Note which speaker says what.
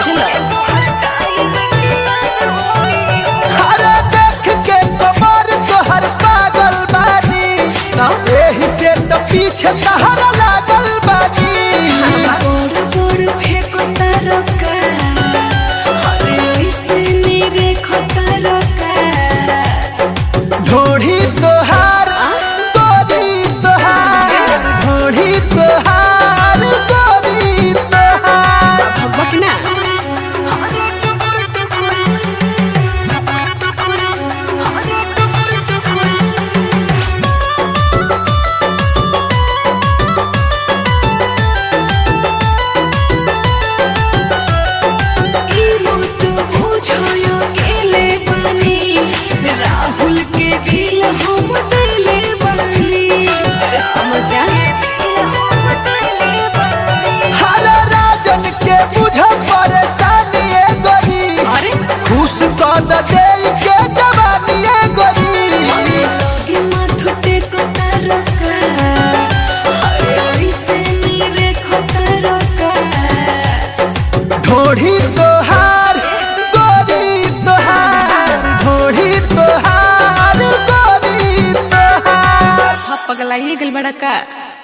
Speaker 1: बुझला
Speaker 2: अरे देख के कमर तोहर पागल बानी
Speaker 1: का
Speaker 2: एही से तो पीछे तहरा लागल बानी
Speaker 1: बड़ बड़ फेंकता रका अरे ऐसे मेरे खता रका
Speaker 2: ढोढ़ी तोहार गोरी तोहार ढोढ़ी तोहार गोरी तोहार
Speaker 1: बकना ई मत बुझो यो केले बानी राहुल के दिल हम दिले बानी अरे समझा
Speaker 2: हर राजन के बुझ परेशानी ए गोरी
Speaker 1: अरे
Speaker 2: खुश कर दे के जवानी ए गोरी
Speaker 1: ये माथुटे को तरका अरे ऐसे मेरे खता रका
Speaker 2: ढोढ़ी तोहार गोरी तोहार ढोढ़ी तोहार गोरी तोहार
Speaker 1: पगला ये गल बड़ा का